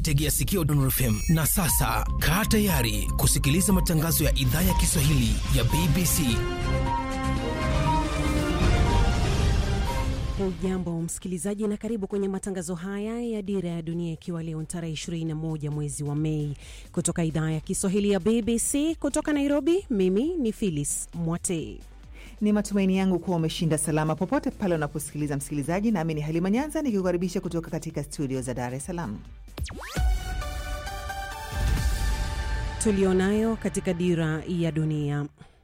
tegea sikio Nuru FM. Na sasa kaa tayari kusikiliza matangazo ya idhaa ya Kiswahili ya BBC. Hujambo msikilizaji, na karibu kwenye matangazo haya ya Dira ya Dunia, ikiwa leo tarehe 21 mwezi wa Mei, kutoka idhaa ya Kiswahili ya BBC kutoka Nairobi. Mimi ni Phyllis Mwate. Ni matumaini yangu kuwa umeshinda salama popote pale unaposikiliza msikilizaji, nami ni Halima Nyanza nikikukaribisha kutoka katika studio za Dar es Salaam. Tulionayo katika Dira ya Dunia.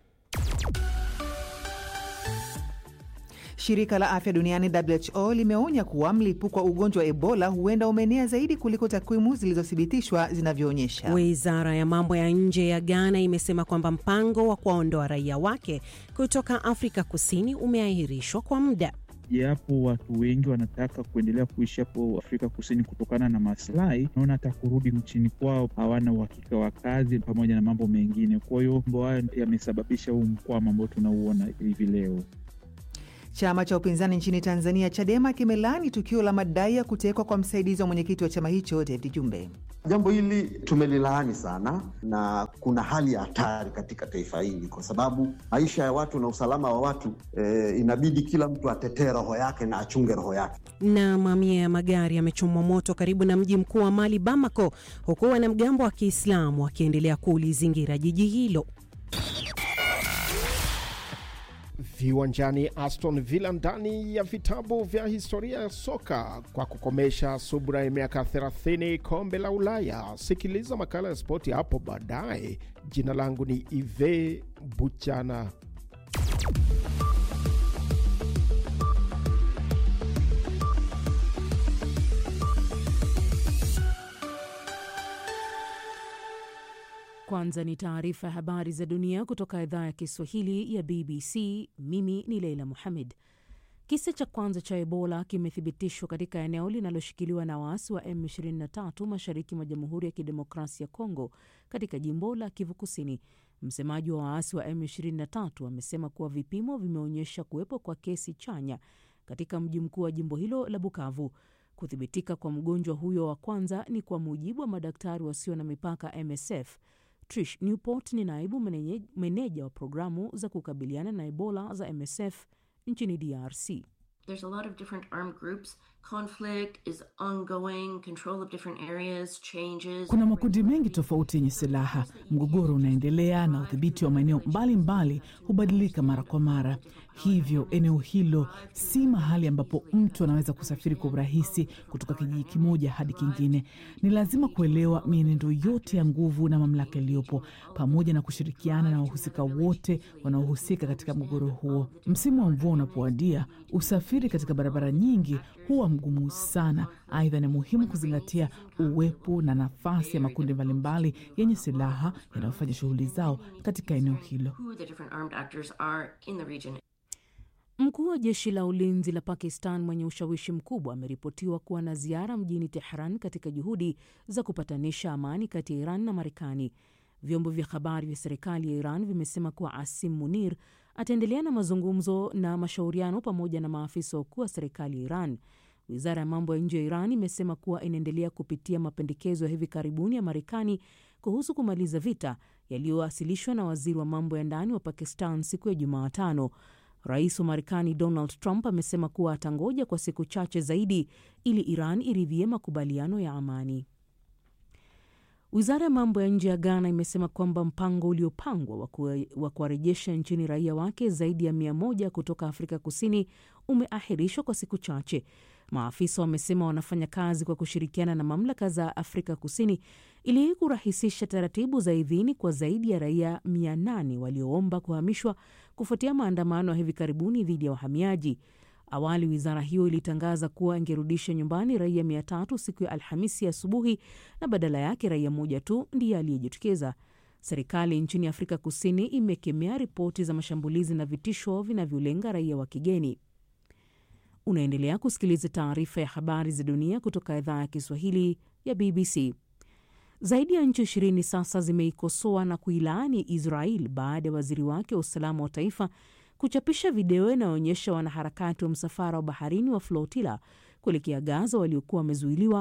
Shirika la afya duniani WHO limeonya kuwa mlipuko wa ugonjwa wa Ebola huenda umeenea zaidi kuliko takwimu zilizothibitishwa zinavyoonyesha. Wizara ya mambo ya nje ya Ghana imesema kwamba mpango wa kuwaondoa raia wake kutoka Afrika Kusini umeahirishwa kwa muda. Japo watu wengi wanataka kuendelea kuishi hapo Afrika Kusini kutokana na maslahi, naona hata kurudi nchini kwao hawana uhakika wa kazi pamoja na mambo mengine. Kwa hiyo mambo hayo yamesababisha huu mkwamo ambao tunauona hivi leo. Chama cha upinzani nchini Tanzania, Chadema, kimelaani tukio la madai ya kutekwa kwa msaidizi wa mwenyekiti wa chama hicho David Jumbe. Jambo hili tumelilaani sana, na kuna hali ya hatari katika taifa hili, kwa sababu maisha ya watu na usalama wa watu eh, inabidi kila mtu atetee roho yake na achunge roho yake. Na mamia ya magari yamechomwa moto karibu na mji mkuu wa Mali, Bamako, huku wanamgambo wa Kiislamu wakiendelea kulizingira jiji hilo. Viwanjani, Aston Villa ndani ya vitabu vya historia ya soka kwa kukomesha subra ya miaka 30 kombe la Ulaya. Sikiliza makala ya spoti hapo baadaye. Jina langu ni Ive Buchana. Kwanza ni taarifa ya habari za dunia kutoka idhaa ya Kiswahili ya BBC. Mimi ni Leila Muhamed. Kisa cha kwanza cha Ebola kimethibitishwa katika eneo linaloshikiliwa na waasi wa M23 mashariki mwa Jamhuri ya Kidemokrasia ya Kongo, katika jimbo la Kivu Kusini. Msemaji wa waasi wa M23 amesema kuwa vipimo vimeonyesha kuwepo kwa kesi chanya katika mji mkuu wa jimbo hilo la Bukavu. Kuthibitika kwa mgonjwa huyo wa kwanza ni kwa mujibu wa madaktari wasio na mipaka MSF. Trish Newport ni naibu meneja wa programu za kukabiliana na Ebola za MSF nchini DRC. There's a lot of different armed groups. Conflict is ongoing, control of different areas changes. Kuna makundi mengi tofauti yenye silaha, mgogoro unaendelea na udhibiti wa maeneo mbalimbali hubadilika mara kwa mara. Hivyo eneo hilo si mahali ambapo mtu anaweza kusafiri kwa urahisi kutoka kijiji kimoja hadi kingine. Ni lazima kuelewa mienendo yote ya nguvu na mamlaka iliyopo, pamoja na kushirikiana na wahusika wote wanaohusika katika mgogoro huo. Msimu wa mvua unapowadia, usafiri katika barabara nyingi huwa mgumu sana. Aidha, ni muhimu kuzingatia uwepo na nafasi ya makundi mbalimbali yenye silaha yanayofanya shughuli zao katika eneo hilo. Mkuu wa jeshi la ulinzi la Pakistan mwenye ushawishi mkubwa ameripotiwa kuwa na ziara mjini Tehran katika juhudi za kupatanisha amani kati ya Iran na Marekani. Vyombo vya habari vya serikali ya Iran vimesema kuwa Asim Munir ataendelea na mazungumzo na mashauriano pamoja na maafisa wakuu wa serikali ya Iran. Wizara ya mambo ya nje ya Iran imesema kuwa inaendelea kupitia mapendekezo ya hivi karibuni ya Marekani kuhusu kumaliza vita yaliyowasilishwa na waziri wa mambo ya ndani wa Pakistan siku ya Jumatano. Rais wa Marekani Donald Trump amesema kuwa atangoja kwa siku chache zaidi ili Iran iridhie makubaliano ya amani. Wizara ya mambo ya nje ya Ghana imesema kwamba mpango uliopangwa wa kuwarejesha nchini raia wake zaidi ya mia moja kutoka Afrika Kusini umeahirishwa kwa siku chache. Maafisa wamesema wanafanya kazi kwa kushirikiana na mamlaka za Afrika Kusini ili kurahisisha taratibu za idhini kwa zaidi ya raia mia nane walioomba kuhamishwa kufuatia maandamano ya hivi karibuni dhidi ya wahamiaji. Awali wizara hiyo ilitangaza kuwa ingerudisha nyumbani raia mia tatu siku ya Alhamisi asubuhi na badala yake raia mmoja tu ndiye aliyejitokeza. Serikali nchini Afrika Kusini imekemea ripoti za mashambulizi na vitisho vinavyolenga raia wa kigeni. Unaendelea kusikiliza taarifa ya habari za dunia kutoka idhaa ya Kiswahili ya BBC. Zaidi ya nchi ishirini sasa zimeikosoa na kuilaani Israel baada ya waziri wake wa usalama wa taifa kuchapisha video inayoonyesha wanaharakati wa msafara wa baharini wa flotila kuelekea Gaza waliokuwa wamezuiliwa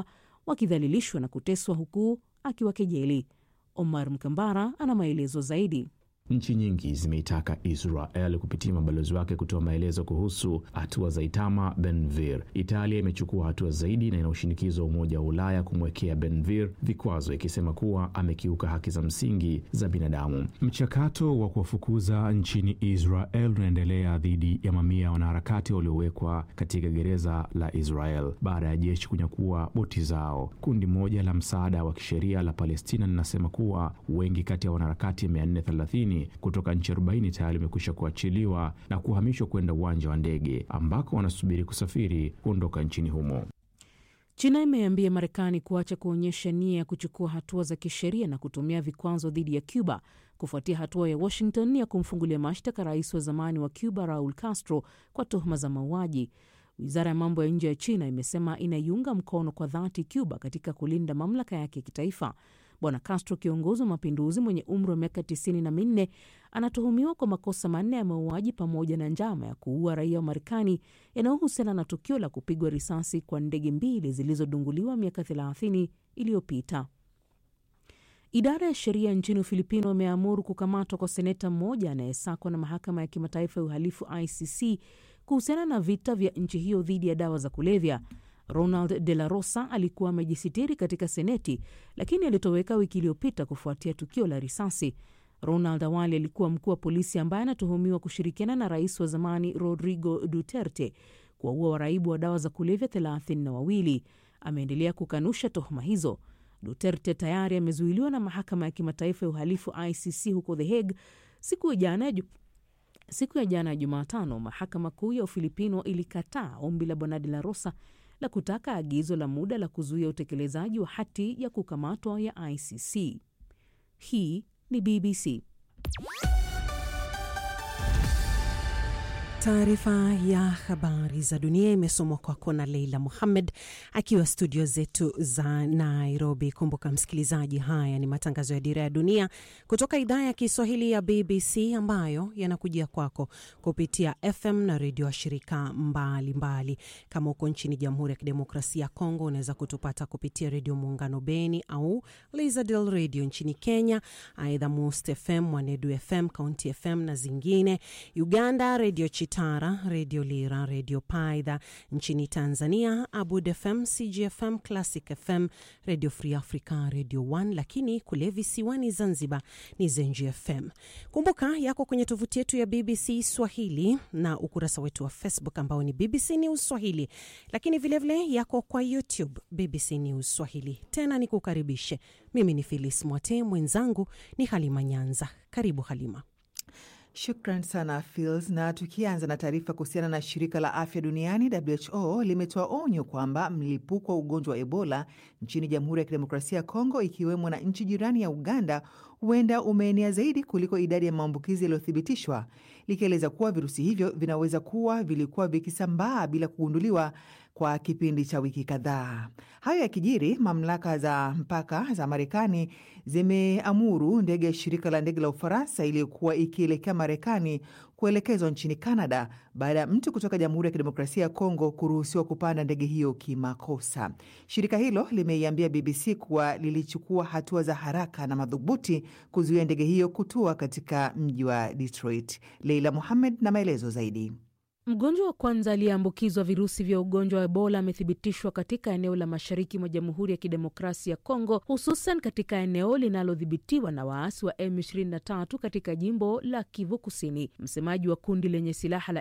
wakidhalilishwa na kuteswa huku akiwakejeli. Omar Mkambara ana maelezo zaidi. Nchi nyingi zimeitaka Israel kupitia mabalozi wake kutoa maelezo kuhusu hatua za Itamar Ben-Gvir. Italia imechukua hatua zaidi na inaoshinikiza Umoja wa Ulaya kumwekea Ben-Gvir vikwazo, ikisema kuwa amekiuka haki za msingi za binadamu. Mchakato wa kuwafukuza nchini Israel unaendelea dhidi ya mamia ya wanaharakati waliowekwa katika gereza la Israel baada ya jeshi kunyakua boti zao. Kundi moja la msaada wa kisheria la Palestina linasema kuwa wengi kati ya wanaharakati 430 kutoka nchi 40 tayari wamekwisha kuachiliwa na kuhamishwa kwenda uwanja wa ndege ambako wanasubiri kusafiri kuondoka nchini humo. China imeambia Marekani kuacha kuonyesha nia ya kuchukua hatua za kisheria na kutumia vikwazo dhidi ya Cuba kufuatia hatua ya Washington ya kumfungulia mashtaka rais wa zamani wa Cuba Raul Castro kwa tuhuma za mauaji. Wizara ya mambo ya nje ya China imesema inaiunga mkono kwa dhati Cuba katika kulinda mamlaka yake ya kitaifa. Bwana Castro, kiongozi wa mapinduzi mwenye umri wa miaka tisini na minne, anatuhumiwa kwa makosa manne ya mauaji pamoja na njama ya kuua raia wa Marekani yanayohusiana na tukio la kupigwa risasi kwa ndege mbili zilizodunguliwa miaka 30 iliyopita. Idara ya sheria nchini Ufilipino imeamuru kukamatwa kwa seneta mmoja anayesakwa na mahakama ya kimataifa ya uhalifu ICC kuhusiana na vita vya nchi hiyo dhidi ya dawa za kulevya. Ronald De La Rosa alikuwa amejisitiri katika Seneti, lakini alitoweka wiki iliyopita kufuatia tukio la risasi. Ronald awali alikuwa mkuu wa polisi ambaye anatuhumiwa kushirikiana na rais wa zamani Rodrigo Duterte kuwaua waraibu wa dawa za kulevya thelathini na wawili. Ameendelea kukanusha tuhuma hizo. Duterte tayari amezuiliwa na mahakama ya kimataifa ya uhalifu ICC huko The Hague siku ya jana ya siku ya jana ya Jumatano. Mahakama kuu ya Ufilipino ilikataa ombi la bwana De La Rosa la kutaka agizo la muda la kuzuia utekelezaji wa hati ya kukamatwa ya ICC. Hii ni BBC. Taarifa ya habari za dunia imesomwa kwako na Leila Muhammed akiwa studio zetu za Nairobi. Kumbuka msikilizaji, haya ni matangazo ya Dira ya Dunia kutoka idhaa ya Kiswahili ya BBC ambayo yanakujia kwako kupitia FM na redio wa shirika mbalimbali. Kama uko nchini Jamhuri ya Kidemokrasia ya Kongo, unaweza kutupata kupitia Redio Muungano Beni au Lizadel Radio nchini Kenya, aidha Must FM, Mwanedu FM, County FM na zingine. Uganda, Redio Tara, Redio Lira, Redio Paidha nchini Tanzania, Abud FM, CGFM, Classic FM, Redio Free Africa, Redio One, lakini kule visiwani Zanzibar ni Zenji FM. Kumbuka yako kwenye tovuti yetu ya BBC Swahili na ukurasa wetu wa Facebook ambao ni BBC News Swahili, lakini vilevile vile yako kwa YouTube BBC News Swahili. Tena ni kukaribishe, mimi ni Filis Mwate, mwenzangu ni Halima Nyanza. Karibu Halima. Shukran sana Fils. Na tukianza na taarifa kuhusiana na shirika la afya duniani WHO limetoa onyo kwamba mlipuko wa ugonjwa wa Ebola nchini Jamhuri ya Kidemokrasia ya Kongo, ikiwemo na nchi jirani ya Uganda, huenda umeenea zaidi kuliko idadi ya maambukizi yaliyothibitishwa, likieleza kuwa virusi hivyo vinaweza kuwa vilikuwa vikisambaa bila kugunduliwa kwa kipindi cha wiki kadhaa. Hayo yakijiri, mamlaka za mpaka za Marekani zimeamuru ndege ya shirika la ndege la Ufaransa iliyokuwa ikielekea Marekani kuelekezwa nchini Canada baada ya mtu kutoka Jamhuri ya Kidemokrasia ya Kongo kuruhusiwa kupanda ndege hiyo kimakosa. Shirika hilo limeiambia BBC kuwa lilichukua hatua za haraka na madhubuti kuzuia ndege hiyo kutua katika mji wa Detroit. Leila Muhamed na maelezo zaidi. Mgonjwa wa kwanza aliyeambukizwa virusi vya ugonjwa wa Ebola amethibitishwa katika eneo la mashariki mwa Jamhuri ya Kidemokrasia ya Kongo, hususan katika eneo linalodhibitiwa na waasi wa M23 katika jimbo la Kivu Kusini. Msemaji wa kundi lenye silaha la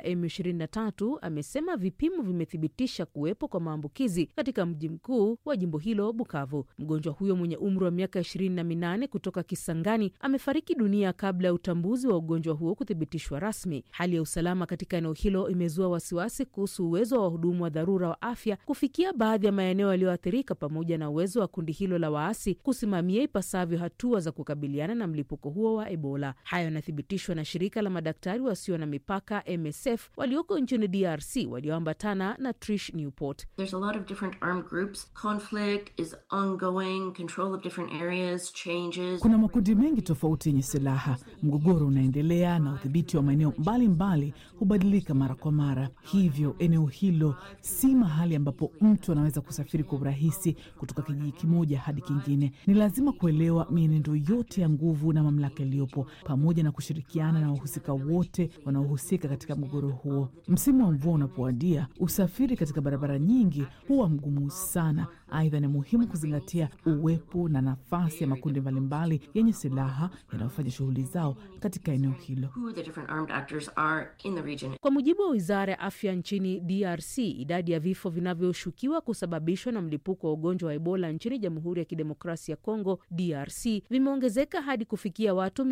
M23 amesema vipimo vimethibitisha kuwepo kwa maambukizi katika mji mkuu wa jimbo hilo, Bukavu. Mgonjwa huyo mwenye umri wa miaka ishirini na minane kutoka Kisangani amefariki dunia kabla ya utambuzi wa ugonjwa huo kuthibitishwa rasmi. Hali ya usalama katika eneo hilo imezua wasiwasi kuhusu uwezo wa wahudumu wa dharura wa afya kufikia baadhi ya maeneo yaliyoathirika pamoja na uwezo wa kundi hilo la waasi kusimamia ipasavyo hatua za kukabiliana na mlipuko huo wa Ebola. Hayo yanathibitishwa na shirika la madaktari wasio na mipaka MSF walioko nchini DRC walioambatana na Trish Newport. There's a lot of different armed groups. Conflict is ongoing, control of different areas changes. Kuna makundi mengi tofauti yenye silaha, mgogoro unaendelea na udhibiti wa maeneo mbalimbali hubadilika mara kwa mara, hivyo eneo hilo si mahali ambapo mtu anaweza kusafiri kwa urahisi kutoka kijiji kimoja hadi kingine. Ni lazima kuelewa mienendo yote ya nguvu na mamlaka iliyopo, pamoja na kushirikiana na wahusika wote wanaohusika katika mgogoro huo. Msimu wa mvua unapowadia, usafiri katika barabara nyingi huwa mgumu sana. Aidha, ni muhimu kuzingatia uwepo na nafasi ya makundi mbalimbali yenye silaha yanayofanya shughuli zao katika eneo hilo. who the different armed actors are in the region. Kwa mujibu wa wizara ya afya nchini DRC, idadi ya vifo vinavyoshukiwa kusababishwa na mlipuko wa ugonjwa wa Ebola nchini Jamhuri ya Kidemokrasia ya Kongo DRC vimeongezeka hadi kufikia watu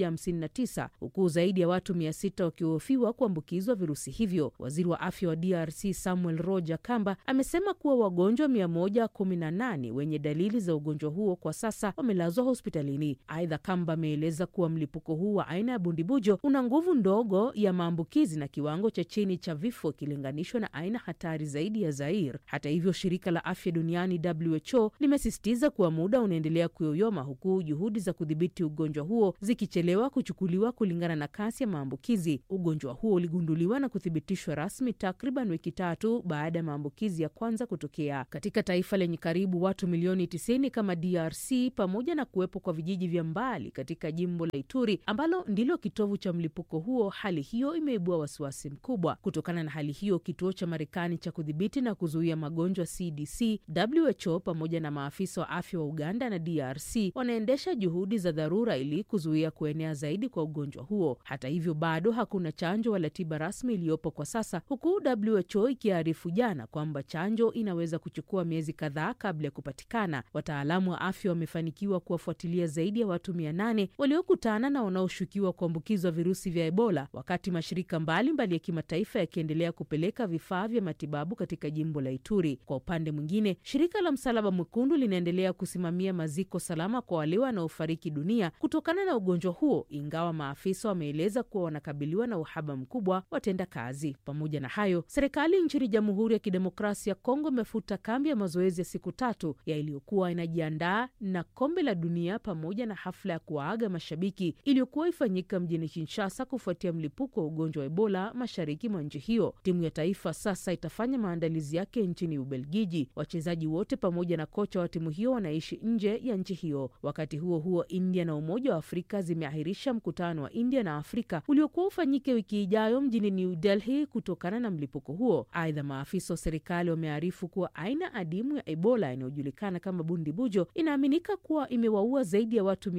159 huku zaidi ya watu 600 wakihofiwa kuambukizwa virusi hivyo. Waziri wa afya wa DRC Samuel Roger Kamba amesema kuwa wagonjwa 118 wenye dalili za ugonjwa huo kwa sasa wamelazwa hospitalini. Aidha, Kamba ameeleza kuwa mlipuko huu wa aina ya bundibujo una nguvu ndogo ya maambukizi na kiwango cha chini cha vifo ikilinganishwa na aina hatari zaidi ya Zair. Hata hivyo, shirika la afya duniani WHO limesisitiza kuwa muda unaendelea kuyoyoma huku juhudi za kudhibiti ugonjwa huo zikichelewa kuchukuliwa kulingana na kasi ya maambukizi. Ugonjwa huo uligunduliwa na kuthibitishwa rasmi takriban wiki tatu baada ya maambukizi ya kwanza kutokea katika taifa lenye karibu watu milioni 90 kama DRC, pamoja na kuwepo kwa vijiji vya mbali katika jimbo la Ituri ambalo ndilo kitovu cha mlipuko huo. Hali hiyo imeibua wasiwasi mkubwa. Kutokana na hali hiyo, kituo cha Marekani cha kudhibiti na kuzuia magonjwa CDC, WHO pamoja na maafisa wa afya wa Uganda na DRC wanaendesha juhudi za dharura ili kuzuia kuenea zaidi kwa ugonjwa huo. Hata hivyo, bado hakuna chanjo wala tiba rasmi iliyopo kwa sasa, huku WHO ikiarifu jana kwamba chanjo inaweza kuchukua miezi kadhaa kabla ya kupatikana. Wataalamu wa afya wamefanikiwa kuwafuatilia zaidi ya watu mia nane waliokutana na wanaoshukiwa kuambukizwa virusi vya Ebola, wakati mashirika mbalimbali mbali ya kimataifa yakiendelea kupeleka vifaa vya matibabu katika jimbo la Ituri. Kwa upande mwingine, shirika la Msalaba Mwekundu linaendelea kusimamia maziko salama kwa wale wanaofariki dunia kutokana na ugonjwa huo, ingawa maafisa wameeleza kuwa wanakabiliwa na uhaba mkubwa watenda kazi. Pamoja na hayo, serikali nchini Jamhuri ya Kidemokrasia ya Kongo imefuta kambi ya mazoezi ya siku tatu ya iliyokuwa inajiandaa na kombe la dunia pamoja na hafla ya kuwaaga mashabiki iliyokuwa ifanyika mjini Kinshasa kufuatia mlipuko wa ugonjwa wa Ebola mashariki mwa nchi hiyo. Timu ya taifa sasa itafanya maandalizi yake nchini Ubelgiji. Wachezaji wote pamoja na kocha wa timu hiyo wanaishi nje ya nchi hiyo. Wakati huo huo, India na Umoja wa Afrika zimeahirisha mkutano wa India na Afrika uliokuwa ufanyike wiki ijayo mjini New Delhi kutokana na mlipuko huo. Aidha, maafisa wa serikali wamearifu kuwa aina adimu ya Ebola inayojulikana kama bundibujo inaaminika kuwa imewaua zaidi ya watu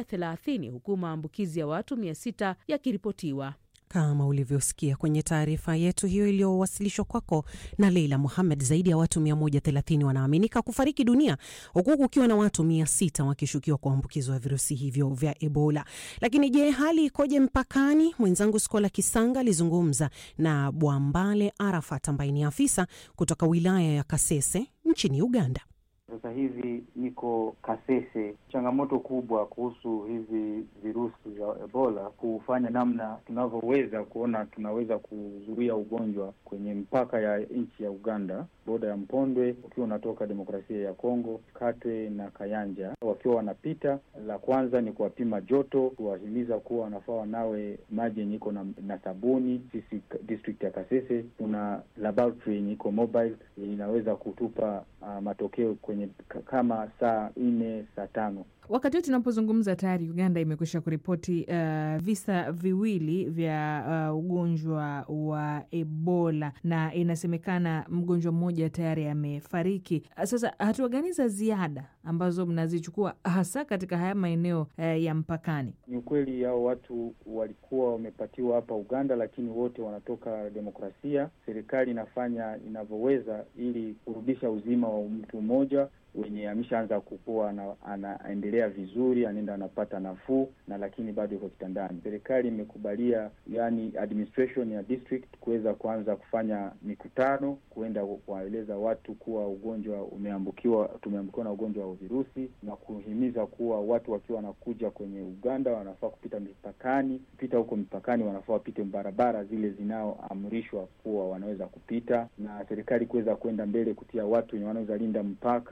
130 huku maambukizi ya watu 600 yakiripotiwa. Kama ulivyosikia kwenye taarifa yetu hiyo iliyowasilishwa kwako na Leila Muhamed, zaidi ya watu 130 wanaaminika kufariki dunia huku kukiwa na watu 600 wakishukiwa kuambukizwa virusi hivyo vya Ebola. Lakini je, hali ikoje mpakani? Mwenzangu Skola Kisanga alizungumza na Bwambale Arafat ambaye ni afisa kutoka wilaya ya Kasese nchini Uganda. Sasa hivi niko Kasese. Changamoto kubwa kuhusu hivi virusi vya Ebola, kufanya namna tunavyoweza kuona tunaweza kuzuia ugonjwa kwenye mpaka ya nchi ya Uganda, boda ya Mpondwe ukiwa unatoka demokrasia ya Kongo, Katwe na Kayanja, wakiwa wanapita. La kwanza ni kuwapima joto, kuwahimiza kuwa wanafaa wanawe maji yenye iko na, na sabuni. Sisi district ya Kasese kuna laboratory yenye iko mobile inaweza kutupa uh, matokeo kwenye kama saa nne saa tano. Wakati huu tunapozungumza tayari Uganda imekwisha kuripoti uh, visa viwili vya uh, ugonjwa wa Ebola na inasemekana mgonjwa mmoja tayari amefariki. Sasa hatua gani za ziada ambazo mnazichukua hasa katika haya maeneo uh, ya mpakani? Ni ukweli hao watu walikuwa wamepatiwa hapa Uganda, lakini wote wanatoka demokrasia. Serikali inafanya inavyoweza ili kurudisha uzima wa mtu mmoja wenye ameshaanza kukua anaendelea vizuri, anaenda anapata nafuu na lakini bado yuko kitandani. Serikali imekubalia yani administration ya district kuweza kuanza kufanya mikutano, kuenda kuwaeleza watu kuwa ugonjwa umeambukiwa, tumeambukiwa na ugonjwa wa virusi na kuhimiza kuwa watu wakiwa wanakuja kwenye Uganda wanafaa kupita mipakani, kupita huko mipakani wanafaa wapite barabara zile zinaoamrishwa kuwa wanaweza kupita, na serikali kuweza kwenda mbele kutia watu wenye wanaweza linda mpaka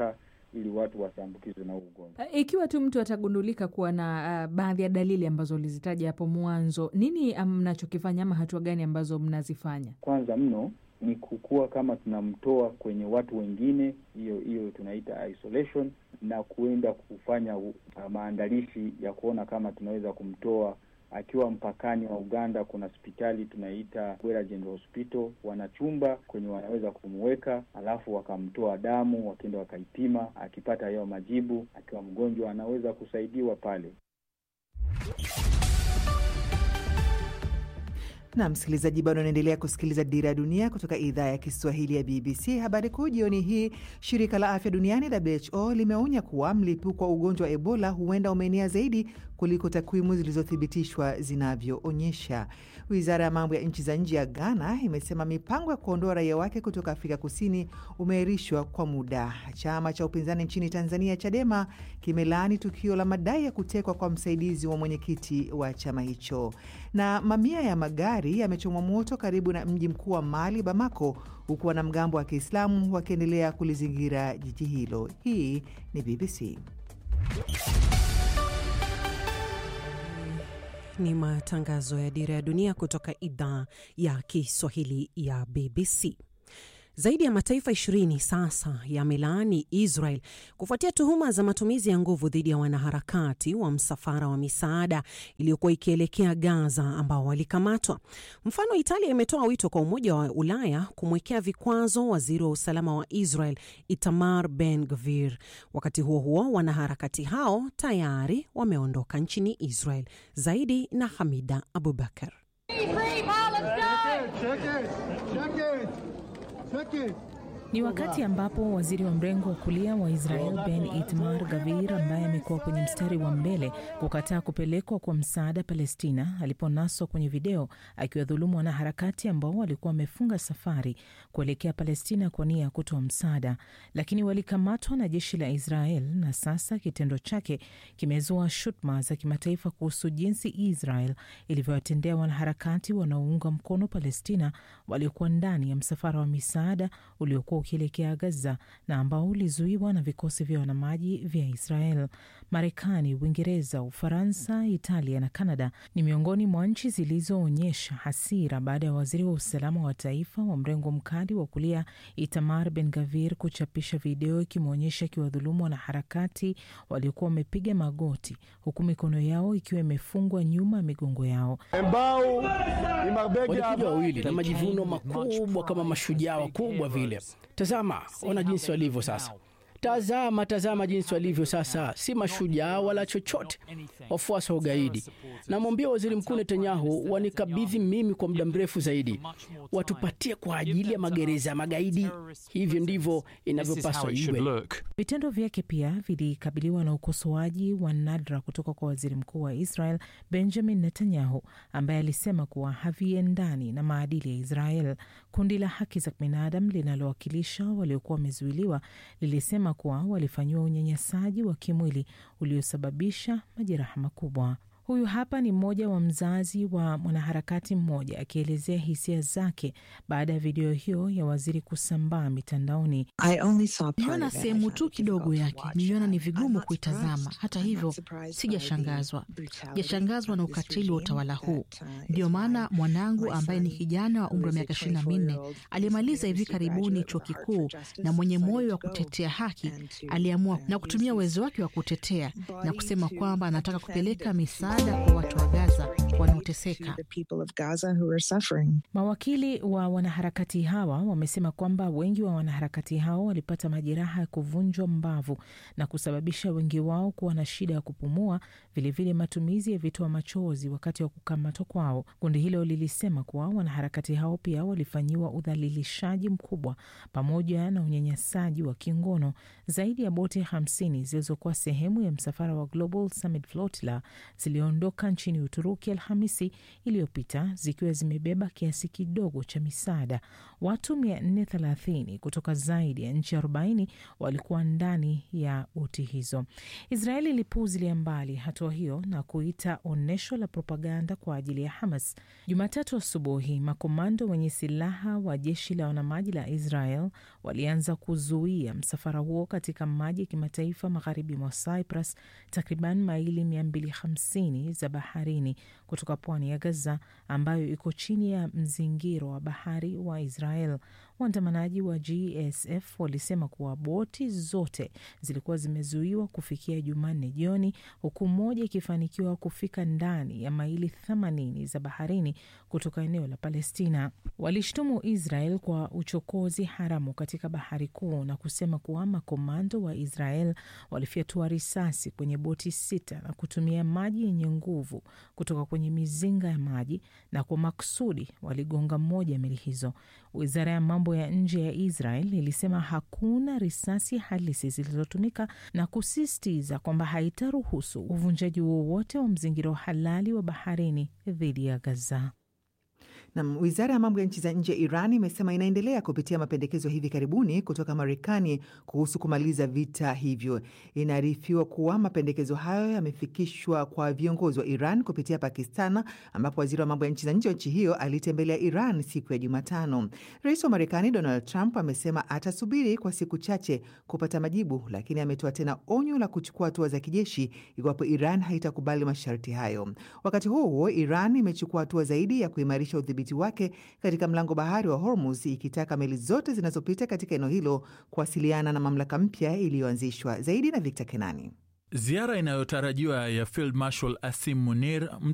ili watu wasiambukizwe na huu ugonjwa. Uh, Ikiwa tu mtu atagundulika kuwa na uh, baadhi ya dalili ambazo ulizitaja hapo mwanzo, nini mnachokifanya ama hatua gani ambazo mnazifanya? Kwanza mno ni kukua kama tunamtoa kwenye watu wengine, hiyo hiyo tunaita isolation, na kuenda kufanya uh, maandalishi ya kuona kama tunaweza kumtoa akiwa mpakani wa Uganda. Kuna hospitali tunaita Bwera General Hospital, wana chumba kwenye wanaweza kumweka, alafu wakamtoa damu, wakienda wakaipima. Akipata hayo majibu, akiwa mgonjwa, anaweza kusaidiwa pale. na msikilizaji, bado unaendelea kusikiliza Dira ya Dunia kutoka idhaa ya Kiswahili ya BBC. Habari kuu jioni hii, shirika la afya duniani WHO limeonya kuwa mlipuko wa ugonjwa wa Ebola huenda umeenea zaidi kuliko takwimu zilizothibitishwa zinavyoonyesha. Wizara ya mambo ya nchi za nje ya Ghana imesema mipango ya kuondoa raia wake kutoka Afrika Kusini umeahirishwa kwa muda. Chama cha upinzani nchini Tanzania, Chadema, kimelaani tukio la madai ya kutekwa kwa msaidizi wa mwenyekiti wa chama hicho. Na mamia ya magari yamechomwa moto karibu na mji mkuu wa Mali, Bamako, huku wanamgambo wa Kiislamu wakiendelea kulizingira jiji hilo. Hii ni BBC. Ni matangazo ya Dira ya Dunia kutoka idhaa ya Kiswahili ya BBC. Zaidi ya mataifa ishirini sasa yamelaani Israel kufuatia tuhuma za matumizi ya nguvu dhidi ya wanaharakati wa msafara wa misaada iliyokuwa ikielekea Gaza ambao walikamatwa. Mfano, Italia imetoa wito kwa Umoja wa Ulaya kumwekea vikwazo waziri wa usalama wa Israel Itamar Ben Gvir. Wakati huo huo, wanaharakati hao tayari wameondoka nchini Israel. Zaidi na Hamida Abubakar. Ni wakati ambapo waziri wa mrengo wa kulia wa Israel Ben Itmar Gavir, ambaye amekuwa kwenye mstari wa mbele kukataa kupelekwa kwa msaada Palestina, aliponaswa kwenye video akiwadhulumu wanaharakati ambao walikuwa wamefunga safari kuelekea Palestina kwa nia ya kutoa msaada, lakini walikamatwa na jeshi la Israel, na sasa kitendo chake kimezua shutuma za kimataifa kuhusu jinsi Israel ilivyowatendea wanaharakati wanaounga mkono Palestina waliokuwa ndani ya msafara wa misaada uliokuwa ukielekea Gaza na ambao ulizuiwa na vikosi vya wanamaji vya Israel. Marekani, Uingereza, Ufaransa, Italia na Kanada ni miongoni mwa nchi zilizoonyesha hasira baada ya waziri wa usalama wa taifa wa mrengo mkali wa kulia Itamar Ben Gavir kuchapisha video ikimwonyesha akiwadhulumu wanaharakati waliokuwa wamepiga magoti huku mikono yao ikiwa imefungwa nyuma ya migongo yao. Walikuja wawili na majivuno makubwa kama mashujaa wakubwa vile. Tazama, ona jinsi walivyo sasa. Tazama, tazama jinsi walivyo sasa, si mashujaa wala chochote, wafuasi wa ugaidi. Namwambia waziri mkuu Netanyahu wanikabidhi mimi kwa muda mrefu zaidi, watupatie kwa ajili ya magereza ya magaidi. Hivyo ndivyo inavyopaswa iwe. Vitendo vyake pia vilikabiliwa na ukosoaji wa nadra kutoka kwa waziri mkuu wa Israel Benjamin Netanyahu, ambaye alisema kuwa haviendani na maadili ya Israel. Kundi la haki za binadamu linalowakilisha waliokuwa wamezuiliwa lilisema kuwa walifanyiwa unyanyasaji wa kimwili uliosababisha majeraha makubwa. Huyu hapa ni mmoja wa mzazi wa mwanaharakati mmoja akielezea hisia zake baada ya video hiyo ya waziri kusambaa mitandaoni. Niliona sehemu tu kidogo yake, niliona ni vigumu kuitazama. Hata hivyo, sijashangazwa, sijashangazwa na ukatili wa utawala huu. Ndiyo maana mwanangu ambaye ni kijana wa umri wa miaka ishirini na minne aliyemaliza hivi karibuni chuo kikuu na mwenye moyo wa kutetea haki aliamua na kutumia uwezo wake wa kutetea na kusema kwamba anataka kupeleka misaada kwa watu wa Gaza wanaoteseka. Mawakili wa wanaharakati hawa wamesema kwamba wengi wa wanaharakati hao walipata majeraha ya kuvunjwa mbavu na kusababisha wengi wao kuwa na shida ya kupumua, vilevile vile matumizi ya vitoa machozi wakati wa kukamatwa kwao. Kundi hilo lilisema kuwa wanaharakati hao pia walifanyiwa udhalilishaji mkubwa pamoja na unyanyasaji wa kingono. Zaidi ya boti hamsini zilizokuwa sehemu ya msafara wa Global Summit Flotilla ziliondoka zimeondoka nchini Uturuki Alhamisi iliyopita zikiwa zimebeba kiasi kidogo cha misaada. Watu 430 kutoka zaidi ya nchi 40 walikuwa ndani ya boti hizo. Israeli ilipuuzilia mbali hatua hiyo na kuita onyesho la propaganda kwa ajili ya Hamas. Jumatatu asubuhi, makomando wenye silaha wa jeshi la wanamaji la Israel walianza kuzuia msafara huo katika maji ya kimataifa magharibi mwa Cyprus, takriban maili 250 za baharini kutoka pwani ya Gaza ambayo iko chini ya mzingiro wa bahari wa Israel. Waandamanaji wa GSF walisema kuwa boti zote zilikuwa zimezuiwa kufikia Jumanne jioni, huku moja ikifanikiwa kufika ndani ya maili 80 za baharini kutoka eneo la Palestina. Walishtumu Israel kwa uchokozi haramu katika bahari kuu na kusema kuwa makomando wa Israel walifyatua risasi kwenye boti sita na kutumia maji yenye nguvu kutoka kwenye mizinga ya maji na kwa makusudi waligonga moja ya meli hizo. Wizara ya mambo ya nje ya Israel ilisema hakuna risasi halisi zilizotumika na kusisitiza kwamba haitaruhusu uvunjaji wowote wa mzingiro halali wa baharini dhidi ya Gaza. Na wizara ya mambo ya nchi za nje ya Iran imesema inaendelea kupitia mapendekezo hivi karibuni kutoka Marekani kuhusu kumaliza vita hivyo. Inaarifiwa kuwa mapendekezo hayo yamefikishwa kwa viongozi wa Iran kupitia Pakistan, ambapo waziri wa mambo ya nchi za nje wa nchi hiyo alitembelea Iran siku ya Jumatano. Rais wa Marekani Donald Trump amesema atasubiri kwa siku chache kupata majibu, lakini ametoa tena onyo la kuchukua hatua za kijeshi iwapo Iran haitakubali masharti hayo. Wakati huo huo, Iran imechukua hatua zaidi ya kuimarisha udhibiti wake katika mlango bahari wa Hormuz ikitaka meli zote zinazopita katika eneo hilo kuwasiliana na mamlaka mpya iliyoanzishwa. Zaidi na Victor Kenani. Ziara inayotarajiwa ya Field Marshal Asim Munir,